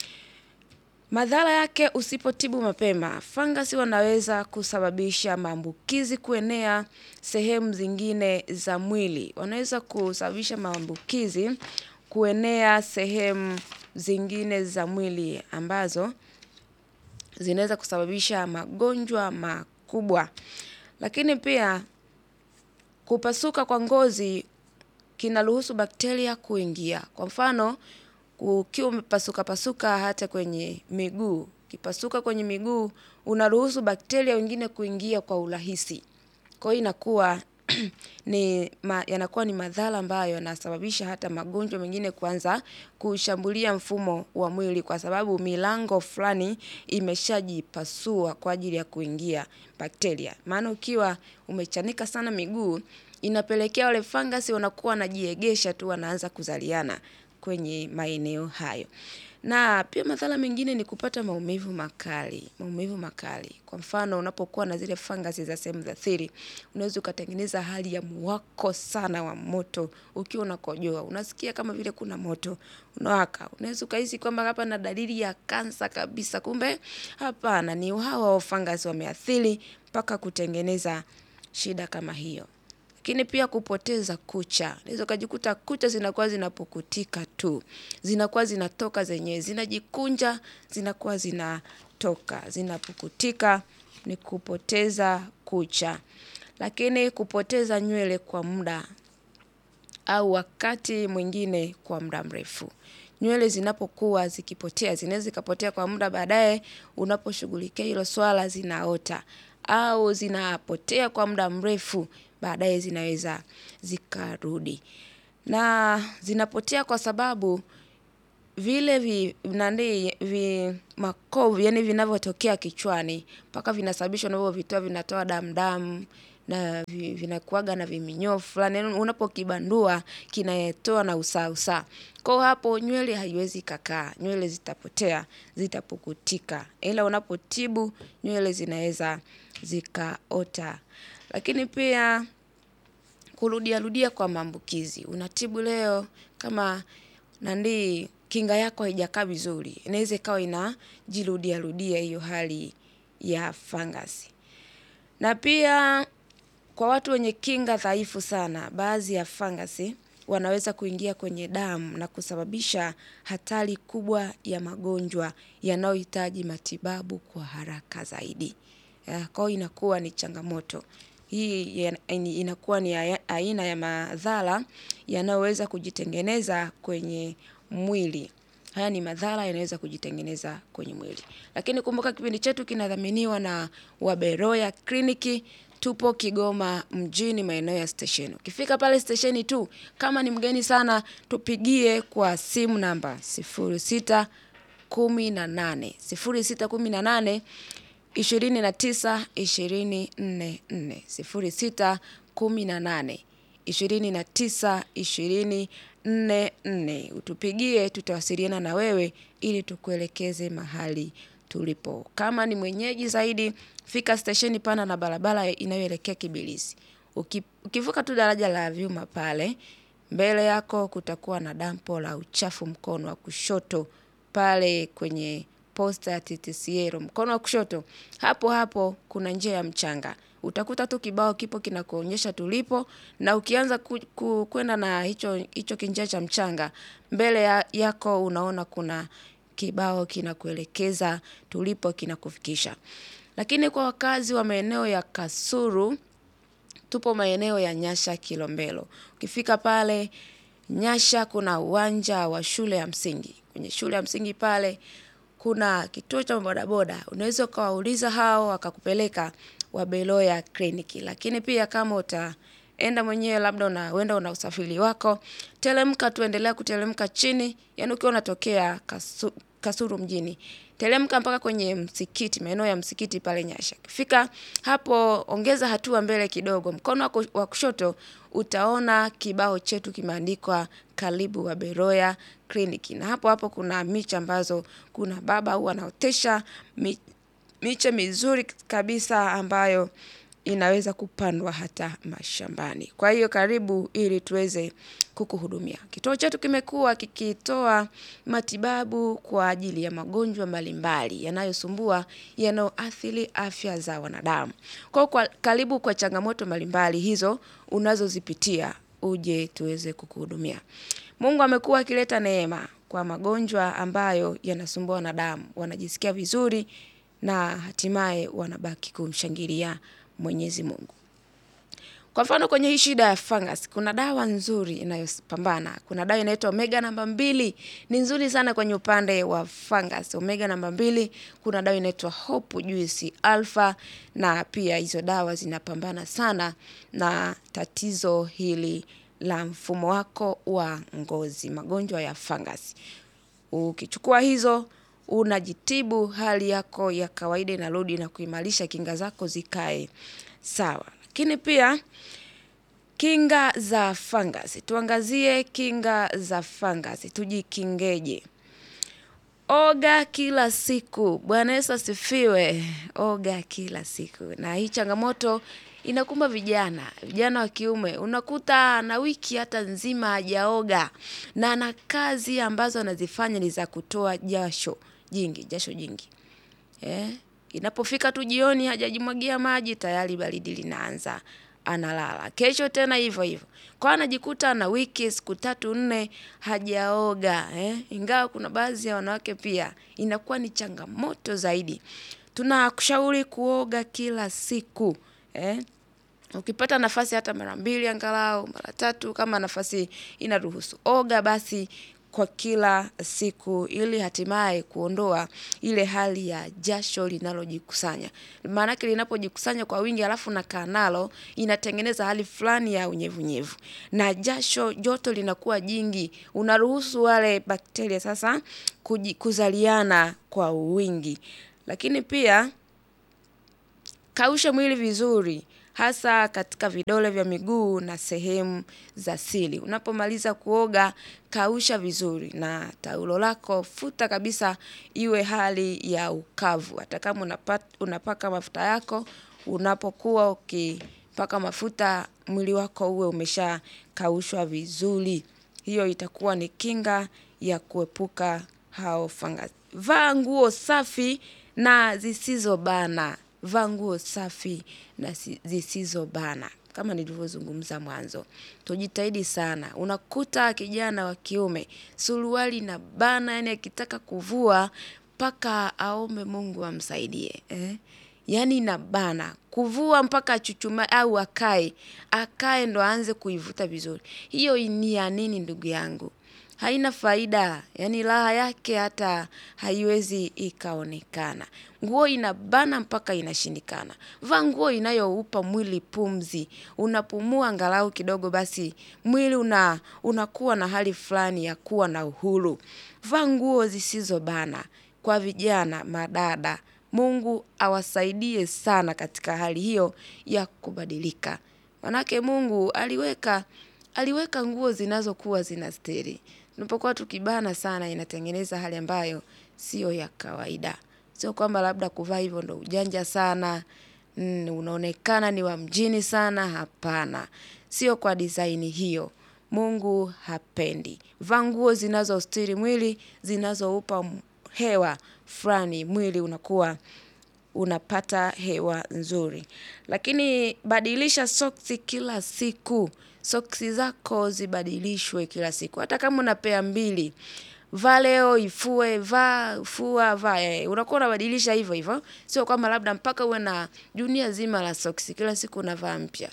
Madhara yake usipotibu mapema. Fangasi wanaweza kusababisha maambukizi kuenea sehemu zingine za mwili. Wanaweza kusababisha maambukizi kuenea sehemu zingine za mwili ambazo zinaweza kusababisha magonjwa makubwa. Lakini pia kupasuka kwa ngozi kinaruhusu bakteria kuingia. Kwa mfano ukiwa umepasuka pasuka hata kwenye miguu. Ukipasuka kwenye miguu unaruhusu bakteria wengine kuingia kwa urahisi. Kwa hiyo inakuwa ni yanakuwa ni madhara ambayo yanasababisha hata magonjwa mengine kuanza kushambulia mfumo wa mwili kwa sababu milango fulani imeshajipasua kwa ajili ya kuingia bakteria. Maana ukiwa umechanika sana miguu inapelekea wale fangasi wanakuwa wanajiegesha tu wanaanza kuzaliana kwenye maeneo hayo. Na pia madhara mengine ni kupata maumivu makali. Maumivu makali. Kwa mfano unapokuwa na zile fangasi za sehemu za siri. Unaweza ukatengeneza hali ya muwako sana wa moto. Ukiwa unakojoa. Unasikia kama vile kuna moto. Unawaka. Unaweza ukahisi kwamba hapa na dalili ya kansa kabisa kumbe. Hapana ni hawa fangasi wameathiri mpaka kutengeneza shida kama hiyo. Lakini pia kupoteza kucha. Unaweza ukajikuta kucha zinakuwa zinapukutika tu. Zinakuwa zinatoka zenyewe. Zinajikunja zinakuwa zinatoka. Zinapukutika ni kupoteza kucha. Lakini kupoteza nywele kwa muda au wakati mwingine kwa muda mrefu. Nywele zinapokuwa zikipotea. Zinaweza zikapotea kwa muda baadaye unaposhughulikia hilo swala zinaota. Au zinapotea kwa muda mrefu baadaye zinaweza zikarudi. na zinapotea kwa sababu vile vi, nani, vi makovu yani vinavyotokea kichwani mpaka vinasababisha unavyovitoa vinatoa damu damu na vi- vinakuwaga na viminyofu fulani yani unapokibandua kinatoa na usaa usaa kwa hapo nywele haiwezi kakaa nywele zitapotea zitapukutika ila unapotibu nywele zinaweza zikaota lakini pia kurudia rudia kwa maambukizi. Unatibu leo kama nandi kinga yako haijakaa vizuri. Inaweza ikawa inajirudia rudia hiyo hali ya fangasi. Na pia kwa watu wenye kinga dhaifu sana, baadhi ya fangasi wanaweza kuingia kwenye damu na kusababisha hatari kubwa ya magonjwa yanayohitaji matibabu kwa haraka zaidi. Ya, Kwa hiyo inakuwa ni changamoto. Hii ya- ni- inakuwa ni aya- aina ya madhara yanayoweza kujitengeneza kwenye mwili. Haya ni madhara yanaweza kujitengeneza kwenye mwili. Lakini kumbuka kipindi chetu kinadhaminiwa na Waberoya Kliniki. Tupo Kigoma mjini maeneo ya stesheni. Ukifika pale stesheni tu, kama ni mgeni sana, tupigie kwa simu namba 06 18 06 18 ishirini na tisa ishirini nne nne sifuri sita kumi na nane ishirini na tisa ishirini nne nne utupigie tutawasiliana na wewe ili tukuelekeze mahali tulipo kama ni mwenyeji zaidi fika stesheni pana na barabara inayoelekea kibilisi Uki- ukivuka tu daraja la vyuma pale mbele yako kutakuwa na dampo la uchafu mkono wa kushoto pale kwenye posta ya TTCL mkono wa kushoto, hapo hapo kuna njia ya mchanga. Utakuta tu kibao kipo kinakuonyesha tulipo, na ukianza ku, ku, kwenda na hicho hicho kinjia cha mchanga, mbele ya, yako unaona kuna kibao kinakuelekeza tulipo, kinakufikisha. Lakini kwa wakazi wa maeneo ya Kasulu, tupo maeneo ya Nyasha Kilombero. Ukifika pale Nyasha kuna uwanja wa shule ya msingi. Kwenye shule ya msingi pale kuna kituo cha bodaboda. Unaweza ukawauliza hao wakakupeleka Wabeloya kliniki. Lakini pia kama utaenda mwenyewe labda unaenda una usafiri wako, teremka tu endelea kuteremka chini, yaani ukiwa unatokea Kasu, Kasulu mjini. Teremka mpaka kwenye msikiti, maeneo ya msikiti pale Nyasha. Ukifika hapo ongeza hatua mbele kidogo. Mkono wako wa kushoto utaona kibao chetu kimeandikwa karibu Waberoya kliniki. Na hapo hapo kuna miche ambazo kuna baba huwa anaotesha mi- miche mizuri kabisa ambayo inaweza kupandwa hata mashambani. Kwa hiyo karibu ili tuweze kukuhudumia. Kituo chetu kimekuwa kikitoa matibabu kwa ajili ya magonjwa mbalimbali yanayosumbua yanayoathiri afya za wanadamu. Kwa hiyo kwa karibu kwa changamoto mbalimbali hizo unazozipitia uje tuweze kukuhudumia. Mungu amekuwa akileta neema kwa magonjwa ambayo yanasumbua wanadamu. Wanajisikia vizuri na hatimaye wanabaki kumshangilia Mwenyezi Mungu. Kwa mfano kwenye hii shida ya fungus, kuna dawa nzuri inayopambana. Kuna dawa inaitwa omega namba mbili, ni nzuri sana kwenye upande wa fungus. Omega namba mbili, kuna dawa inaitwa Hope Juice Alpha, na pia hizo dawa zinapambana sana na tatizo hili la mfumo wako wa ngozi, magonjwa ya fungus. Ukichukua hizo unajitibu, hali yako ya kawaida inarudi na kuimarisha kinga zako zikae sawa. Lakini pia kinga za fangasi, tuangazie kinga za fangasi, tujikingeje? Oga kila siku. Bwana Yesu asifiwe. Oga kila siku. Na hii changamoto inakumba vijana, vijana wa kiume. Unakuta na wiki hata nzima hajaoga na ana kazi ambazo anazifanya ni za kutoa jasho jingi, jasho jingi. Eh, inapofika tu jioni hajajimwagia maji tayari baridi linaanza, analala. Kesho tena hivyo hivyo. Kwa anajikuta na wiki siku tatu nne hajaoga eh. Ingawa kuna baadhi ya wanawake pia inakuwa ni changamoto zaidi. Tunakushauri kuoga kila siku eh. Ukipata nafasi hata mara mbili angalau mara tatu kama nafasi inaruhusu. Oga basi kwa kila siku ili hatimaye kuondoa ile hali ya jasho linalojikusanya. Maanake linapojikusanya kwa wingi alafu unakaa nalo inatengeneza hali fulani ya unyevunyevu. Na jasho joto linakuwa jingi, unaruhusu wale bakteria sasa kuji- kuzaliana kwa wingi. Lakini pia kausha mwili vizuri hasa katika vidole vya miguu na sehemu za siri. Unapomaliza kuoga kausha vizuri na taulo lako futa kabisa iwe hali ya ukavu. Hata kama unapa- unapaka mafuta yako, unapokuwa ukipaka mafuta mwili wako uwe umeshakaushwa vizuri. Hiyo itakuwa ni kinga ya kuepuka hao fungus. Vaa nguo safi na zisizobana. Vaa nguo safi na si- zisizobana. Kama nilivyozungumza mwanzo. Tujitahidi sana. Unakuta kijana wa kiume. Suruali inabana yaani akitaka kuvua mpaka aombe Mungu amsaidie. Eh? Yaani inabana. Kuvua mpaka achuchumae au akae. Akae ndo aanze kuivuta vizuri. Hiyo ni ya nini ndugu yangu? Haina faida. Yaani raha yake hata haiwezi ikaonekana. Nguo inabana mpaka inashindikana. Vaa nguo inayoupa mwili pumzi. Unapumua angalau kidogo basi mwili una unakuwa na hali fulani ya kuwa na uhuru. Vaa nguo zisizobana kwa vijana, madada. Mungu awasaidie sana katika hali hiyo ya kubadilika. Maanake Mungu aliweka aliweka nguo zinazokuwa zinastiri. Tunapokuwa tukibana sana inatengeneza hali ambayo sio ya kawaida. Sio kwamba labda kuvaa hivyo ndo ujanja sana, mm, unaonekana ni wa mjini sana, hapana. Sio kwa design hiyo. Mungu hapendi. Vaa nguo zinazostiri mwili, zinazoupa m- hewa fulani mwili unakuwa unapata hewa nzuri. Lakini badilisha soksi kila siku. Soksi zako zibadilishwe kila siku. Hata kama una pair mbili. Vaa leo, ifue, vaa, fua, vaa. eh, Unakuwa unabadilisha hivyo hivyo. Sio kwamba labda mpaka uwe na dunia zima la soksi. Kila siku unavaa mpya.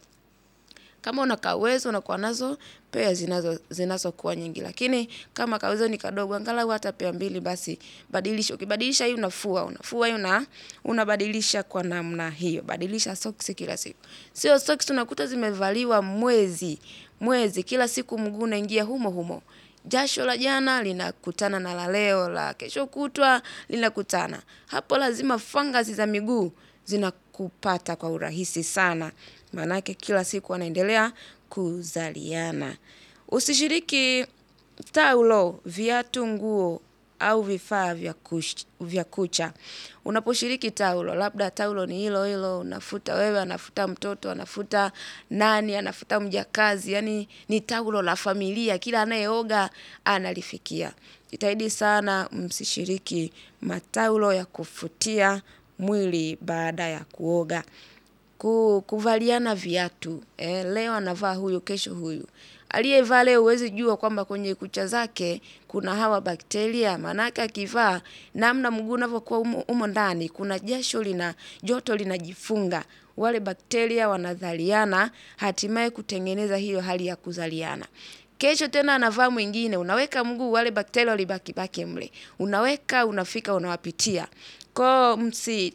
Kama una kauwezo unakuwa nazo pair zinazo zinazokuwa nyingi. Lakini kama kauwezo ni kadogo angalau hata pair mbili basi badilisha. Ukibadilisha hii unafua, unafua hii una unabadilisha kwa namna hiyo. Badilisha soksi kila siku. Sio soksi unakuta zimevaliwa mwezi, mwezi kila siku mguu unaingia humo humo. Jasho la jana linakutana na la leo, la kesho kutwa linakutana. Hapo lazima fungus za miguu zinakupata kwa urahisi sana. Maanake kila siku wanaendelea kuzaliana. Usishiriki taulo, viatu, nguo au vifaa vya kush- vya kucha. Unaposhiriki taulo, labda taulo ni hilo hilo, unafuta wewe, anafuta mtoto, anafuta nani, anafuta mjakazi, yaani ni taulo la familia, kila anayeoga analifikia. Jitahidi sana msishiriki mataulo ya kufutia mwili baada ya kuoga. Ku, kuvaliana viatu. Eh, leo anavaa huyu, kesho huyu. Aliyevaa leo huwezi jua kwamba kwenye kucha zake kuna hawa bakteria. Maanake akivaa namna mguu unavyokuwa umo, umo ndani kuna jasho lina joto linajifunga. Wale bakteria wanazaliana hatimaye kutengeneza hiyo hali ya kuzaliana. Kesho tena anavaa mwingine, unaweka mguu wale bakteria walibaki baki mle. Unaweka, unafika, unawapitia. Kwa msi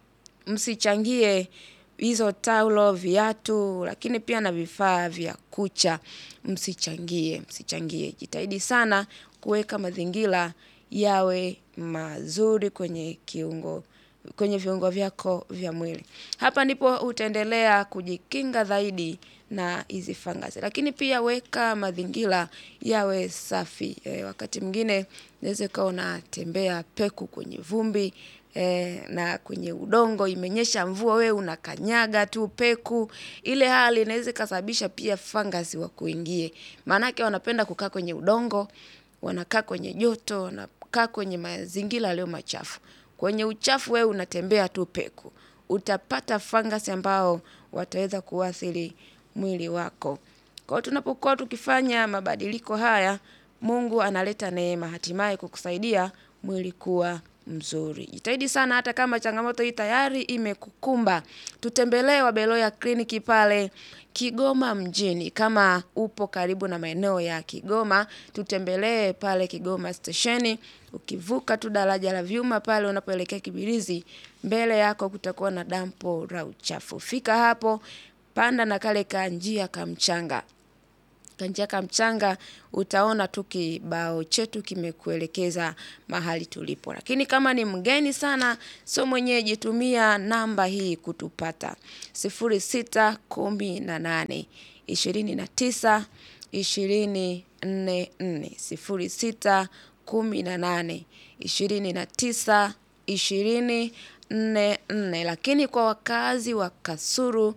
msichangie hizo taulo, viatu, lakini pia na vifaa vya kucha. Msichangie, msichangie. Jitahidi sana kuweka mazingira yawe mazuri kwenye kiungo kwenye viungo vyako vya mwili. Hapa ndipo utaendelea kujikinga zaidi na hizi fungus. Lakini pia weka mazingira yawe safi. E, wakati mwingine unaweza ukawa unatembea peku kwenye vumbi e, na kwenye udongo imenyesha mvua wewe unakanyaga tu peku. Ile hali inaweza ikasababisha pia fungus wakuingie. Maanake wanapenda kukaa kwenye udongo, wanakaa kwenye joto, wanakaa kwenye mazingira yaliyo machafu. Kwenye uchafu wewe unatembea tu peku. Utapata fungus ambao wataweza kuathiri mwili wako. Kwa hiyo tunapokuwa tukifanya mabadiliko haya, Mungu analeta neema hatimaye kukusaidia mwili kuwa mzuri. Jitahidi sana hata kama changamoto hii tayari imekukumba. Tutembelee Wabeloya kliniki pale Kigoma mjini. Kama upo karibu na maeneo ya Kigoma, tutembelee pale Kigoma stesheni. Ukivuka tu daraja la vyuma pale unapoelekea Kibirizi, mbele yako kutakuwa na dampo la uchafu. Fika hapo, panda na kale ka njia ka mchanga kanjia ka mchanga utaona tu kibao chetu kimekuelekeza mahali tulipo. Lakini kama ni mgeni sana, sio mwenyeji, tumia namba hii kutupata sifuri sita kumi na nane ishirini na tisa ishirini nne nne sifuri sita kumi na nane ishirini na tisa ishirini nne nne. Lakini kwa wakazi wa Kasulu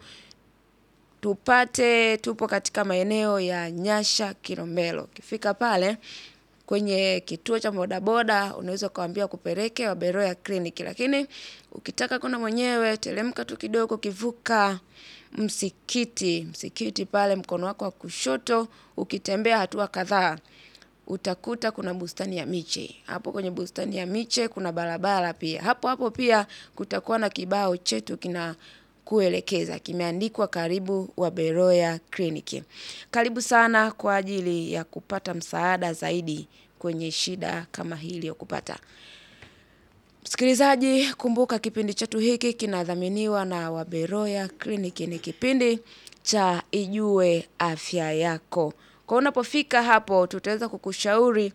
tupate tupo katika maeneo ya Nyasha Kilombero. Ukifika pale kwenye kituo cha bodaboda unaweza ukawaambia kupeleke Wabeloya kliniki, lakini ukitaka kwenda mwenyewe teremka tu kidogo, kivuka msikiti msikiti pale mkono wako wa kushoto, ukitembea hatua kadhaa utakuta kuna bustani ya miche. Hapo kwenye bustani ya miche kuna barabara pia. Hapo hapo pia kutakuwa na kibao chetu kina kuelekeza kimeandikwa karibu Wabeloya kliniki. Karibu sana kwa ajili ya kupata msaada zaidi kwenye shida kama hii iliyokupata. Msikilizaji, kumbuka kipindi chetu hiki kinadhaminiwa na Wabeloya kliniki. Ni kipindi cha Ijue Afya Yako. Kwa unapofika hapo, tutaweza kukushauri,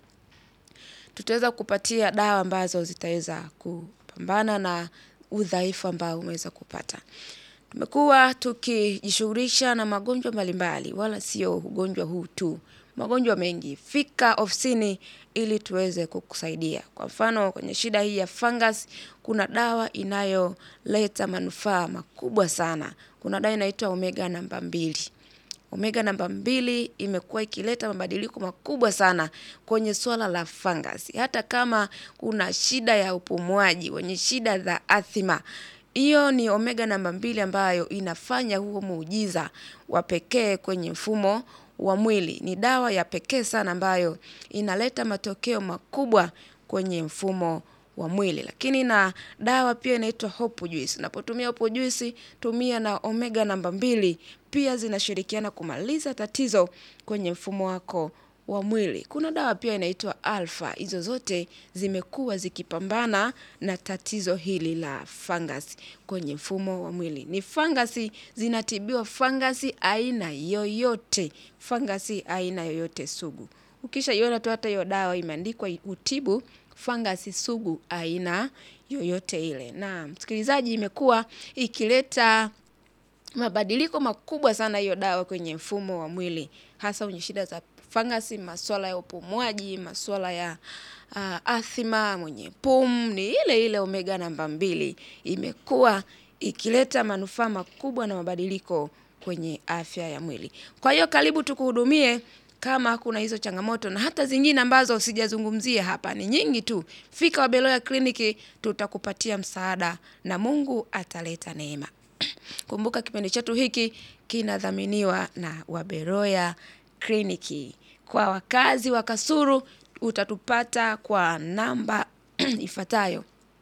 tutaweza kukupatia dawa ambazo zitaweza kupambana na udhaifu ambao umeweza kupata. Tumekuwa tukijishughulisha na magonjwa mbalimbali, wala sio ugonjwa huu tu, magonjwa mengi. Fika ofisini ili tuweze kukusaidia. Kwa mfano kwenye shida hii ya fungus, kuna dawa inayoleta manufaa makubwa sana. Kuna dawa inaitwa omega namba mbili. Omega namba mbili imekuwa ikileta mabadiliko makubwa sana kwenye swala la fungus. Hata kama kuna shida ya upumuaji, wenye shida za athima, hiyo ni omega namba mbili ambayo inafanya huo muujiza wa pekee kwenye mfumo wa mwili. Ni dawa ya pekee sana ambayo inaleta matokeo makubwa kwenye mfumo wa mwili. Lakini na dawa pia inaitwa hopu juice. Unapotumia hopu juice, tumia na omega namba mbili, pia zinashirikiana kumaliza tatizo kwenye mfumo wako wa mwili. Kuna dawa pia inaitwa alfa. Hizo zote zimekuwa zikipambana na tatizo hili la fungus kwenye mfumo wa mwili. Ni fangasi zinatibiwa fangasi aina yoyote. Fangasi aina yoyote sugu. Ukishaiona tu hata hiyo dawa imeandikwa utibu fangasi sugu aina yoyote ile. Na msikilizaji, imekuwa ikileta mabadiliko makubwa sana hiyo dawa kwenye mfumo wa mwili, hasa kwenye shida za fangasi, masuala ya upumuaji, masuala ya uh, athima, mwenye pumu. Ni ile ile omega namba mbili imekuwa ikileta manufaa makubwa na mabadiliko kwenye afya ya mwili. Kwa hiyo karibu tukuhudumie kama kuna hizo changamoto na hata zingine ambazo sijazungumzia hapa, ni nyingi tu. Fika Wabeloya kliniki, tutakupatia msaada na Mungu ataleta neema. Kumbuka kipindi chetu hiki kinadhaminiwa na Wabeloya kliniki. Kwa wakazi wa Kasulu utatupata kwa namba ifuatayo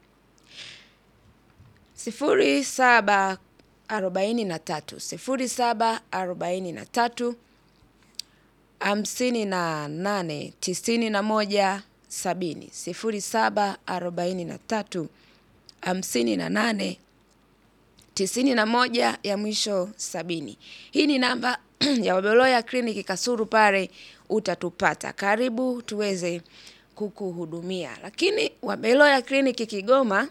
sifuri saba arobaini na tatu sifuri saba arobaini na tatu hamsini na nane tisini na moja sabini sifuri saba arobaini na tatu hamsini na nane tisini na moja ya mwisho sabini. Hii ni namba ya Wabeloya kliniki Kasulu, pale utatupata. Karibu tuweze kukuhudumia. Lakini Wabeloya kliniki Kigoma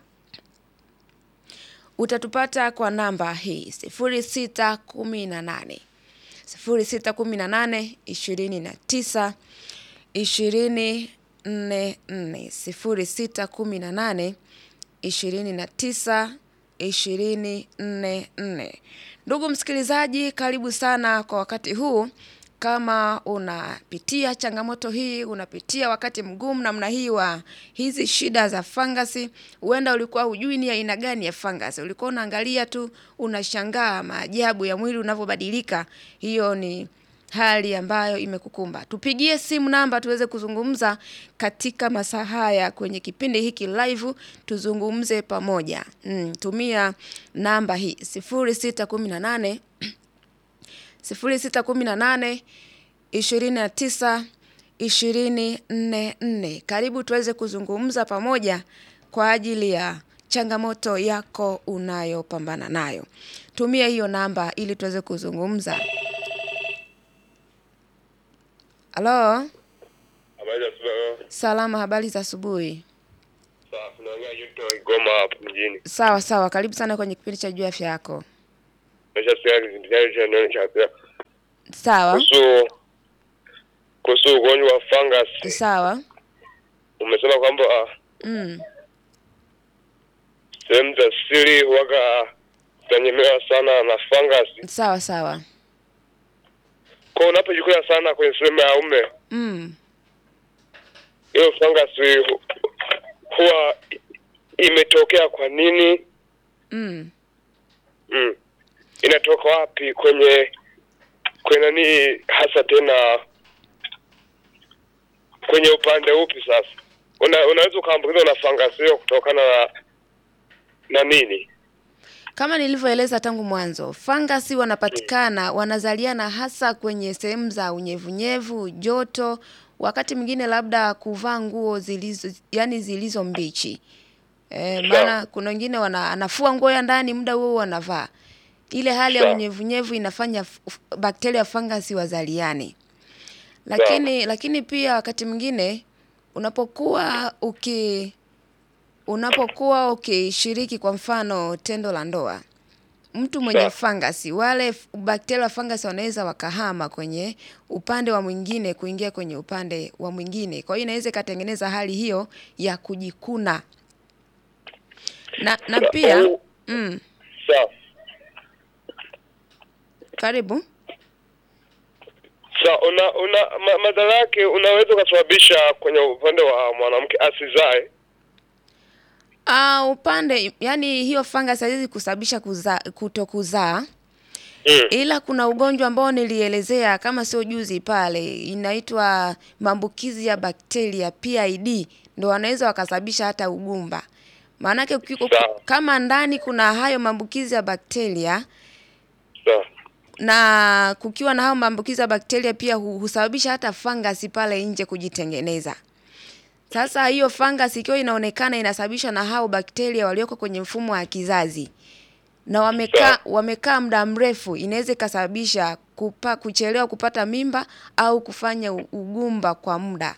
utatupata kwa namba hii sifuri sita kumi na nane sifuri sita kumi na nane ishirini na tisa ishirini nne nne sifuri sita kumi na nane ishirini na tisa ishirini nne nne. Ndugu msikilizaji, karibu sana kwa wakati huu. Kama unapitia changamoto hii, unapitia wakati mgumu namna hii wa hizi shida za fangasi, huenda ulikuwa hujui ni aina gani ya fangasi, ulikuwa unaangalia tu unashangaa maajabu ya mwili unavyobadilika. Hiyo ni hali ambayo imekukumba. Tupigie simu namba tuweze kuzungumza katika masaa haya kwenye kipindi hiki live, tuzungumze pamoja. Mm, tumia namba hii 0618 0618 29 244. Karibu tuweze kuzungumza pamoja kwa ajili ya changamoto yako unayopambana nayo. Tumia hiyo namba ili tuweze kuzungumza. Halo, Habari za asubuhi. salama, habari za asubuhi. Sawa, tunaongea Yuto Igoma hapo mjini. Sawa sawa, karibu sana kwenye kipindi cha juu ya afya yako. Nimeshasikia kipindi cha neno cha afya. Sawa Kuhusu kuhusu ugonjwa wa fungus. sawa, Umesema kwamba ah, mm. sehemu za siri huwaga zinanyemewa sana na fungus. sawa sawa, Kwa unapojikula sana kwenye sehemu ya ume, mm. hiyo fungus hu- huwa imetokea kwa nini? Mm. Mm. Inatoka wapi kwenye kwenye nani hasa tena kwenye upande upi sasa? Una, unaweza ukaambukizwa na fangasi hiyo kutokana na na nini? Kama nilivyoeleza tangu mwanzo, fangasi wanapatikana wanazaliana hasa kwenye sehemu za unyevunyevu, joto, wakati mwingine labda kuvaa nguo zilizo yani zilizo mbichi. E, maana kuna wengine wana anafua nguo ya ndani muda huo huo wanavaa. Ile hali ya Sawa. unyevunyevu inafanya f- f- bakteria fangasi wazaliane. Lakini lakini pia wakati mwingine unapokuwa uki unapokuwa ukishiriki kwa mfano tendo la ndoa, mtu mwenye Sawa. fangasi, wale f- bakteria wa fangasi wanaweza wakahama kwenye upande wa mwingine kuingia kwenye upande wa mwingine. Kwa hiyo inaweza ikatengeneza hali hiyo ya kujikuna na na pia Au- mm, Sawa. karibu Sawa, una, una ma, madhara yake unaweza ukasababisha kwenye upande wa mwanamke asizae. Ah, upande yani hiyo fangasi haiwezi kusababisha kuza, kutokuzaa Mm. ila kuna ugonjwa ambao nilielezea kama sio juzi pale, inaitwa maambukizi ya bakteria PID, ndo wanaweza wakasababisha hata ugumba. Maanake ukiko- Sawa. kama ndani kuna hayo maambukizi ya bakteria Sawa. na kukiwa na hayo maambukizi ya bakteria pia hu- husababisha hata fangasi pale nje kujitengeneza. Sasa hiyo fangasi ikiwa inaonekana inasababishwa na hao bakteria walioko kwenye mfumo wa kizazi na wamekaa wamekaa muda mrefu, inaweza ikasababisha kupa, kuchelewa kupata mimba au kufanya u- ugumba kwa muda.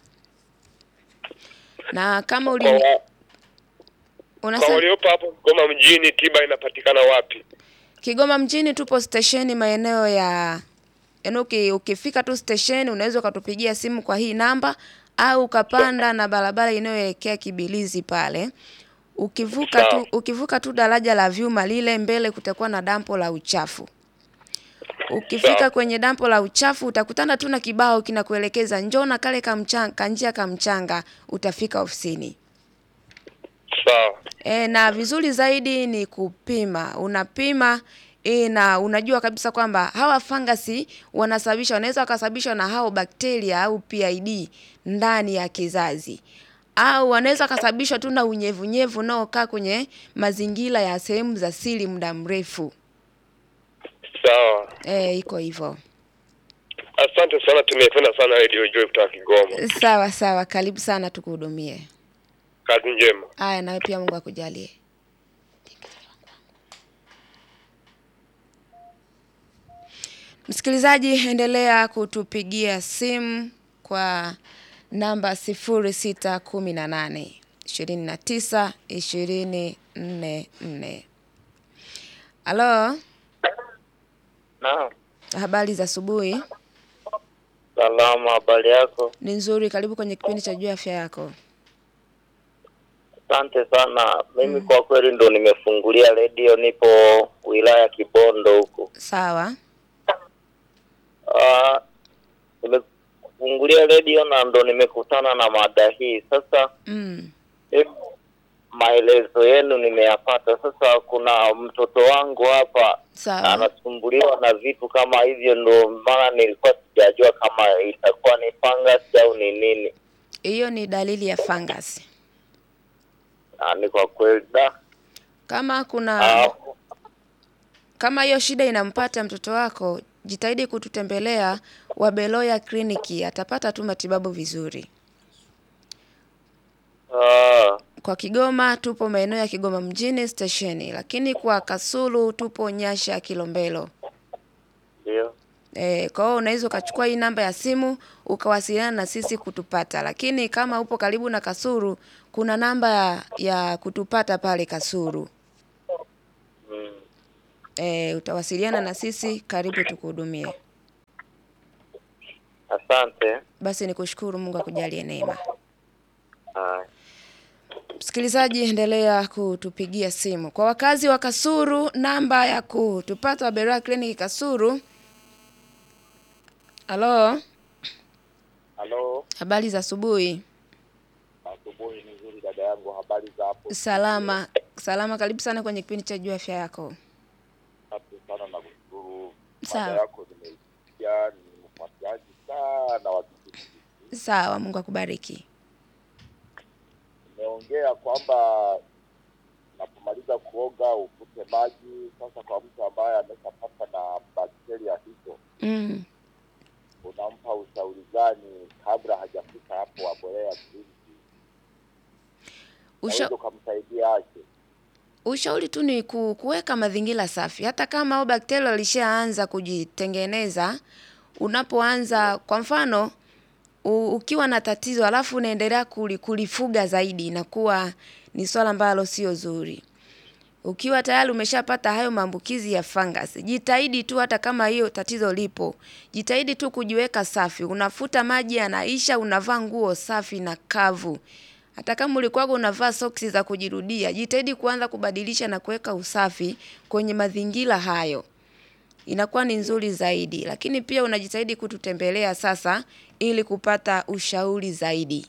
Na kama Kwa, uli wa, kwa unasema waliopo hapo Kigoma mjini tiba inapatikana wapi? Kigoma mjini tupo stesheni maeneo ya yaani uki, ukifika tu stesheni unaweza ukatupigia simu kwa hii namba au ukapanda na barabara inayoelekea Kibilizi pale. Ukivuka tu Sawa. ukivuka tu daraja la vyuma lile mbele kutakuwa na dampo la uchafu. Ukifika Sawa. kwenye dampo la uchafu utakutana tu na kibao kinakuelekeza njoo na kale kamchanga, kanjia kamchanga utafika ofisini. Sawa. E, na vizuri zaidi ni kupima. Unapima e, na unajua kabisa kwamba hawa fangasi wanasababisha wanaweza wakasababishwa na hao bakteria au PID ndani ya kizazi au wanaweza wakasababishwa tu na unyevunyevu unaokaa kwenye mazingira ya sehemu za siri muda mrefu. Sawa. E, iko hivyo. Asante sana, tumependa sana Radio Joy kutoka Kigoma. Sawa sawa, karibu sana tukuhudumie. Kazi njema. Aya, nawe pia Mungu akujalie. Msikilizaji, endelea kutupigia simu kwa namba sifuri sita kumi na nane ishirini na tisa ishirini nne nne. Halo, Naam, habari za asubuhi? salama. Habari yako? Ni nzuri, karibu kwenye kipindi cha juu ya afya yako. Asante sana. Mimi kwa kweli ndo nimefungulia redio, nipo wilaya Kibondo huku. Sawa. Ah, nimefungulia redio na ndo nimekutana na mada hii. Sasa Mm. mimi maelezo yenu nimeyapata. Sasa kuna mtoto wangu hapa Sawa. anasumbuliwa na vitu kama hivyo, ndo maana nilikuwa sijajua kama itakuwa ni fungus au ni nini. Hiyo ni dalili ya fungus. Ah, ni kwa kweli da Kama kuna Ah, kama hiyo shida inampata mtoto wako, jitahidi kututembelea Wabeloya kliniki, atapata tu matibabu vizuri. ah, Kwa Kigoma tupo maeneo ya Kigoma mjini stesheni, lakini kwa Kasulu tupo Nyasha Kilombero. ndio E, kwa hiyo unaweza ukachukua hii namba ya simu ukawasiliana na sisi kutupata, lakini kama upo karibu na Kasulu kuna namba ya, ya kutupata pale Kasulu. mm. E, utawasiliana na sisi, karibu tukuhudumie. Asante. Basi nikushukuru, Mungu akujalie neema. Ah, Msikilizaji, endelea kutupigia simu. Kwa wakazi wa Kasuru, namba ya kutupata Waberoya Clinic Kasuru. Halo, Halo, habari za asubuhi. asubuhi nzuri dada yangu, habari za hapo? Salama, salama. Karibu sana kwenye kipindi cha Jua Afya Yako. Asante sana na kushukuru. Sawa. Mada yako nimeisikia, ni mfuatiliaji sana wa kipindi hiki. Sawa, Mungu akubariki. Nimeongea kwamba unapomaliza kuoga ufute maji. Sasa kwa mtu ambaye ameshapata na bakteria hizo, Mm. unampa ushauri gani kabla hajafika hapo Waberoya kliniki? Usha, Unaweza ukamsaidia aje? ushauri tu ni ku, kuweka mazingira safi, hata kama au bakteria walishaanza kujitengeneza. Unapoanza kwa mfano u, ukiwa na tatizo alafu unaendelea kuli, kulifuga zaidi, inakuwa ni swala ambalo sio zuri. Ukiwa tayari umeshapata hayo maambukizi ya fungus, jitahidi tu, hata kama hiyo tatizo lipo, jitahidi tu kujiweka safi. Unafuta maji yanaisha, unavaa nguo safi na kavu. Hata kama ulikuwa unavaa soksi za kujirudia, jitahidi kuanza kubadilisha na kuweka usafi kwenye mazingira hayo, inakuwa ni nzuri zaidi. Lakini pia unajitahidi kututembelea sasa, ili kupata ushauri zaidi.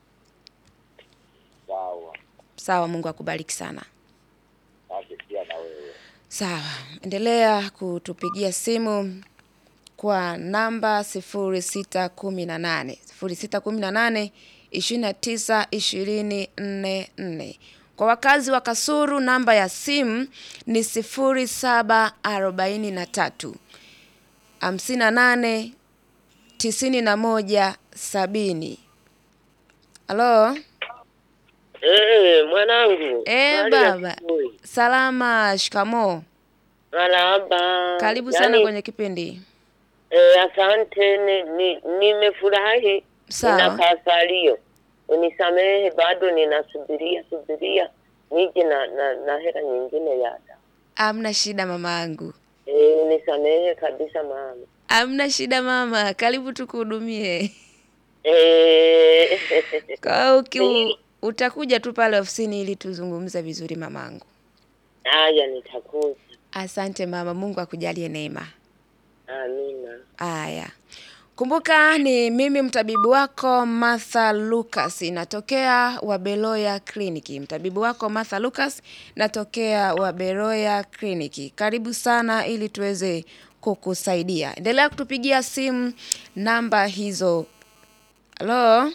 Sawa, Sawa, Mungu akubariki sana. asante pia na wewe. Sawa, endelea kutupigia simu kwa namba sifuri sita kumi na nane sifuri sita kumi na nane ishirini na tisa ishirini nne nne. Kwa wakazi wa Kasuru namba ya simu ni sifuri saba arobaini na tatu hamsini na nane tisini na moja sabini. Halo, Eh, mwanangu. Eh, Habari ya baba. asubuhi. salama, shikamoo. Marahaba. Karibu sana Yaani, kwenye kipindi. Eh, asante ni, ni, nimefurahi Sawa. na kasalio. Unisamehe bado ninasubiria subiria nije na, na, na hela nyingine ya ada. Amna shida mamaangu, Eh, unisamehe kabisa mama. amna shida mama, karibu tukuhudumie. Eh, Kwa hiyo uki- utakuja tu pale ofisini ili tuzungumze vizuri mamangu. haya nitakuja. Asante mama, Mungu akujalie neema. Amina. Aya, kumbuka ni mimi mtabibu wako Martha Lucas, natokea Wabeloya Kliniki. Mtabibu wako Martha Lucas, natokea Wabeloya Kliniki. Karibu sana ili tuweze kukusaidia. Endelea kutupigia simu namba hizo. Halo,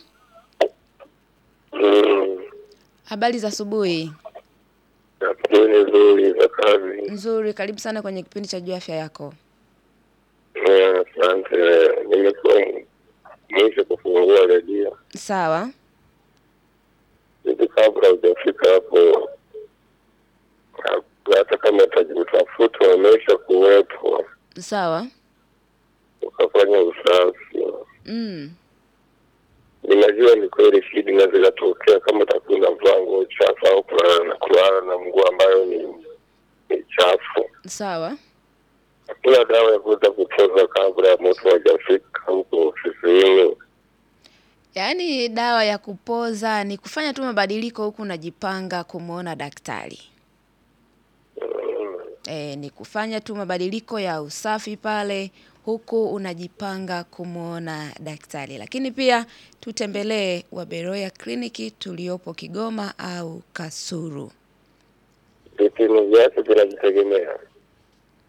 Mm, habari za asubuhi. asubuhi nzuri za kazi. Nzuri, karibu sana kwenye kipindi cha Jua Afya Yako. Eh, Asante. Nimekuwa mwisho kufungua redio Sawa, hivi, kabla hujafika hapo, ha- hata kama utaji- utafuta umesha kuwepo, sawa. ukafanya usafi. Mm. Ninajua ni kweli shida inaweza ikatokea kama utakuwa unavaa nguo chafu au kulala na kulala na nguo ambayo ni ni chafu. Sawa. Hakuna dawa ya kuweza kupoza kabla ya mtu hajafika huko ofisini. Yaani dawa ya kupoza ni kufanya tu mabadiliko huku unajipanga kumwona daktari. Mm, E, ni kufanya tu mabadiliko ya usafi pale huku unajipanga kumwona daktari. Lakini pia tutembelee Waberoya kliniki tuliopo Kigoma au Kasuru. Vipimo vyake vinajitegemea.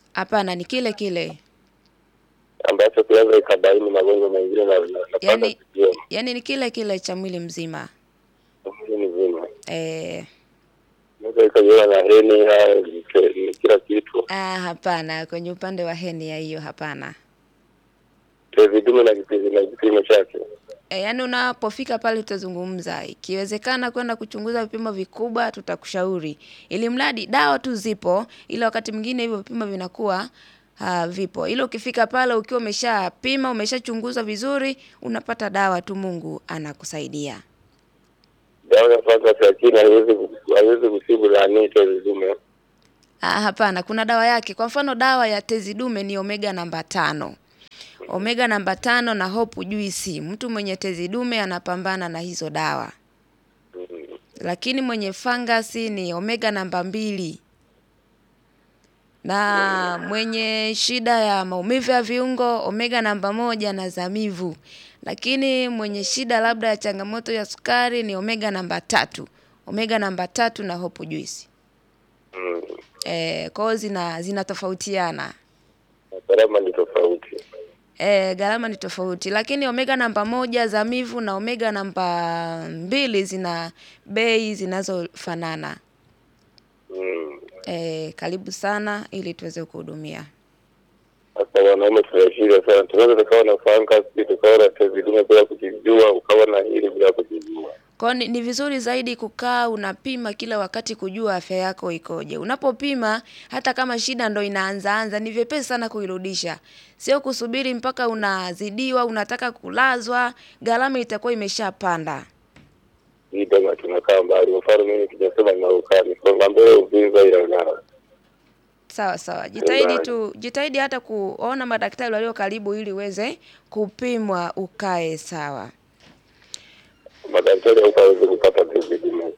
Hapana, ni kile kile. ambacho kinaweza ikabaini magonjwa mengine na na- napata Yaani kujua yaani ni kile kile cha mwili mzima. mwili mzima, Eh, naweza ikajiona na heni haya ni ki- ni kila kitu, ah, hapana, kwenye upande wa heni ya hiyo hapana. tezi dume na kipimo na kipimo chake. E, yaani unapofika pale tutazungumza. Ikiwezekana kwenda kuchunguza vipimo vikubwa tutakushauri. Ili mradi dawa tu zipo, ila wakati mwingine hivyo vipimo vinakuwa uh, vipo. Ila ukifika pale ukiwa umeshapima, umeshachunguza vizuri, unapata dawa tu Mungu anakusaidia. Dawa ya fangasi lakini haiwezi ku- haiwezi kutibu nani tezi dume. Ah, hapana, kuna dawa yake. Kwa mfano dawa ya tezi dume ni omega namba tano. Omega namba tano na hopu juisi. Mtu mwenye tezi dume anapambana na hizo dawa. Lakini mwenye fangasi ni omega namba mbili. Na mwenye shida ya maumivu ya viungo omega namba moja na zamivu. Lakini mwenye shida labda ya changamoto ya sukari ni omega namba tatu. Omega namba tatu na hopu juisi. Mm. Eh, kwa hiyo zina zinatofautiana. Na gharama ni tofauti. Eh, gharama ni tofauti, lakini omega namba moja zamivu na omega namba mbili zina bei zinazofanana. Mm. Eh, karibu sana ili tuweze kuhudumia. Sasa wanaume tunashida sana, tunaweza tukawa na fangasi tukawa na tezi dume bila kujijua, ukawa na hili bila kujijua. Kwa hiyo ni, ni vizuri zaidi kukaa unapima kila wakati kujua afya yako ikoje. Unapopima hata kama shida ndo inaanza anza, ni vyepesi sana kuirudisha. Sio kusubiri mpaka unazidiwa, unataka kulazwa, gharama itakuwa imeshapanda. Hii kama tunakaa mbali, mfano mimi kijasema na ukani songa mbele Uvinza ila ngara. Sawa sawa, jitahidi Mbali. tu, jitahidi hata kuona madaktari walio karibu ili uweze kupimwa ukae sawa. Madaktari huko hawezi kupata tezi dume.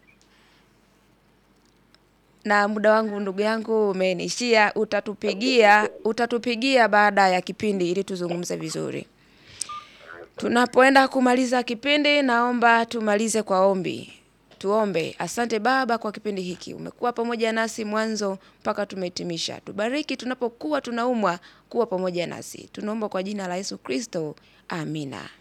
Na muda wangu ndugu yangu umenishia, utatupigia utatupigia baada ya kipindi ili tuzungumze vizuri. Tunapoenda kumaliza kipindi, naomba tumalize kwa ombi. Tuombe. Asante Baba kwa kipindi hiki, umekuwa pamoja nasi mwanzo mpaka tumehitimisha. Tubariki tunapokuwa tunaumwa, kuwa pamoja nasi. Tunaomba kwa jina la Yesu Kristo, amina.